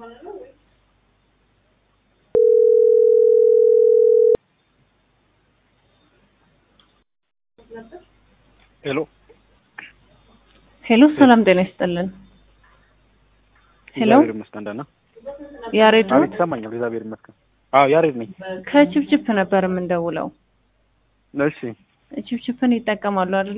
ሄሎ ሄሎ ሰላም ጤና ይስጥልን። ሄሎ እግዚአብሔር ይመስገን ደህና። ያሬድ ነው? አቤት ይሰማኛል። እግዚአብሔር ይመስገን። አዎ ያሬድ ነኝ። ከችፕችፕ ነበር የምንደውለው። እሺ ችፕችፕን ይጠቀማሉ አይደለ?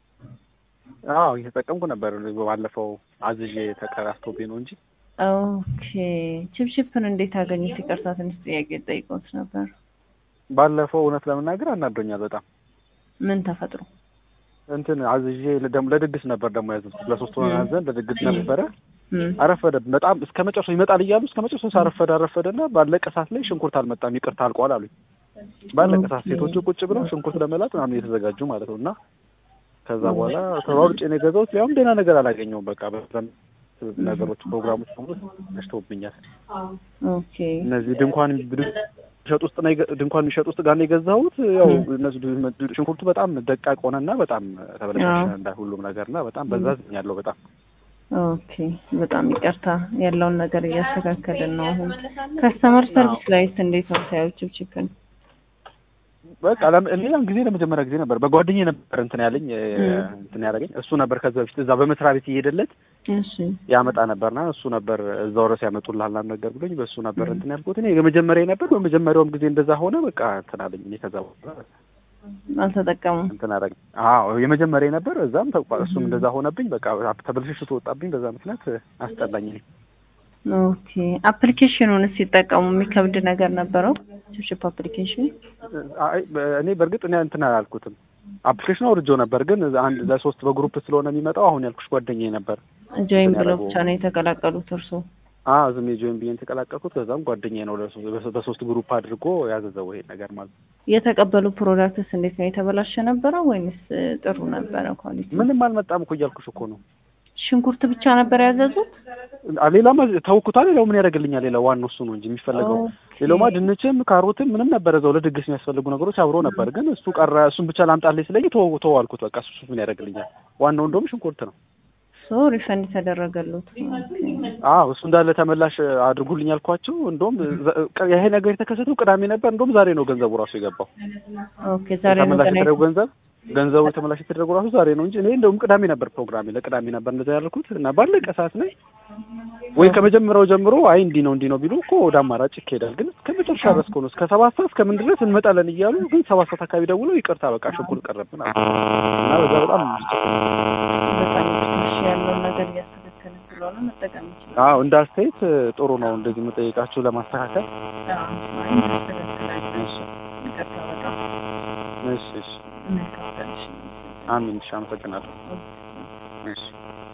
አዎ እየተጠቀምኩ ነበር። ባለፈው አዝዤ ተቀራስቶብኝ ነው እንጂ ኦኬ ችፕችፕን እንዴት አገኙት? ይቅርታ ትንሽ ጥያቄ ጠይቆት ነበር። ባለፈው እውነት ለመናገር አናዶኛል በጣም ምን ተፈጥሮ? እንትን አዝዤ ለደም- ለድግስ ነበር ደግሞ ያዘዝኩት ለሶስት ሆነ ያዘን ለድግስ ነበረ። እም፣ አረፈደ በጣም እስከ መጨረሻው ይመጣል እያሉ እስከ መጨረሻው አረፈደ አረፈደና ባለቀ ሰዓት ላይ ሽንኩርት አልመጣም ይቅርታ አልቋል አሉኝ። ባለቀ ሰዓት ኦኬ። ሴቶቹ ቁጭ ብለው ሽንኩርት ለመላጥ ምናምን እየተዘጋጁ ማለት ነው እና ከዛ በኋላ ተሯሩጬ ነው የገዛሁት። ያውም ደህና ነገር አላገኘውም። በቃ በዛም ነገሮች ፕሮግራሞች በሙሉ ተሽተውብኛል። ኦኬ እነዚህ ድንኳን የሚሸጥ ውስጥ ነው የገ- ድንኳን የሚሸጥ ውስጥ ጋር ነው የገዛሁት። ያው እነዚህ ድ- ሽንኩርቱ በጣም ደቃቅ ሆነና በጣም ተበለሻሸ አዎ። እንዳ ሁሉም ነገርና በጣም በዛ ያለው በጣም ኦኬ በጣም ይቅርታ ያለውን ነገር እያስተካከልን ነው። አሁን ከስተመር ሰርቪስ ላይስ እንዴት ነው ታዩ ችፕችፕን? በቃ ለም- ሌላም ጊዜ ለመጀመሪያ ጊዜ ነበር በጓደኛዬ ነበር እንትን ያለኝ እ፣ ም። እንትን ያደረገኝ እሱ ነበር። ከዛ በፊት እዛ በመስሪያ ቤት እየሄደለት እሺ ያመጣ ነበርና እሱ ነበር እዛው ድረስ ያመጡልሃል ምናምን ነገር ብሎኝ በእሱ ነበር እንትን ያልኩት። እኔ የመጀመሪያ ነበር። በመጀመሪያውም ጊዜ እንደዛ ሆነ። በቃ እንትን አለኝ። እኔ ከዛ በኋላ አልተጠቀሙም። እንትን አደረገኝ። አዎ የመጀመሪያ ነበር። እዛም ተቋ- እሱም እንደዛ ሆነብኝ። በቃ ተበልሽሽቶ ወጣብኝ። በዛ ምክንያት አስጠላኝ። እኔ ኦኬ አፕሊኬሽኑን ሲጠቀሙ የሚከብድ ነገር ነበረው? ችፕችፕ አፕሊኬሽን አይ እኔ በእርግጥ እኔ እንትን አላልኩትም። አፕሊኬሽኑ አውርጄው ነበር፣ ግን አንድ ለሶስት በግሩፕ ስለሆነ የሚመጣው አሁን ያልኩሽ ጓደኛዬ ነበር። ጆይን እንትን ብለው ያደረገው። ብቻ ነው የተቀላቀሉት እርሶ? አዎ ዝም ጆይን ብዬ የተቀላቀልኩት። ከዛም ጓደኛዬ ነው ለሶ- በሶ- በሶስት ግሩፕ አድርጎ ያዘዘው ይሄ ነገር ማለት ነው። የተቀበሉ ፕሮዳክትስ እንዴት ነው? የተበላሸ ነበረ ወይንስ ጥሩ ነበረ ኳሊቲ? ምንም አልመጣም እኮ እያልኩሽ እኮ ነው። ሽንኩርት ብቻ ነበር ያዘዙት? አ- ሌላማ ተውኩታ። ሌላው ምን ያደርግልኛል? ሌላው ዋናው እሱ ነው እንጂ የሚፈለገው ኦኬ። ሌላውማ ድንችም ካሮትም ምንም ነበር እዛው ለድግስ የሚያስፈልጉ ነገሮች አብሮ ነበር። ግን እሱ ቀረ። እሱን ብቻ ላምጣልኝ ስለኝ ተው ተው አልኩት። በቃ እሱ ምን ያደርግልኛል? ዋናው እንደውም ሽንኩርት ነው። ሶ ሪፈንድ ተደረገሉት። ኦኬ። አዎ እሱ እንዳለ ተመላሽ አድርጉልኝ አልኳቸው። እንደውም ዘ- ቅ- ይሄ ነገር የተከሰተው ቅዳሜ ነበር። እንደውም ዛሬ ነው ገንዘቡ ራሱ የገባው። ኦኬ ዛሬ ነው ተመላሽ ገና የተደረገው ገንዘብ ገንዘቡ ተመላሽ የተደረገው ራሱ ዛሬ ነው እንጂ እኔ እንደውም ቅዳሜ ነበር ፕሮግራሜ፣ ለቅዳሜ ነበር እንደዛ ያልኩት እና ባለቀ ሰዓት ላይ ወይ ከመጀመሪያው ጀምሮ አይ እንዲህ ነው እንዲህ ነው ቢሉ እኮ ወደ አማራጭ ይካሄዳል። ግን እስከ መጨረሻ ድረስ እኮ ነው እስከ ሰባት ሰዓት እስከምን ድረስ እንመጣለን እያሉ ግን ሰባት ሰዓት አካባቢ ደውለው ይቅርታ በቃ ሽንኩርት ቀረብን አሉ እና በዛ በጣም በጣም ትንሽ ያለውን ነገር እያስተካከልን ስለሆነ መጠቀም ይችላል። አዎ እንደ አስተያየት ጥሩ ነው እንደዚህ መጠየቃችሁ ለማስተካከል። አይ እናስተካክላለን። እሺ ይቅርታ በጣም እሺ እሺ መልካም ቀን። እሺ። አሚን እሺ አመሰግናለሁ። እሺ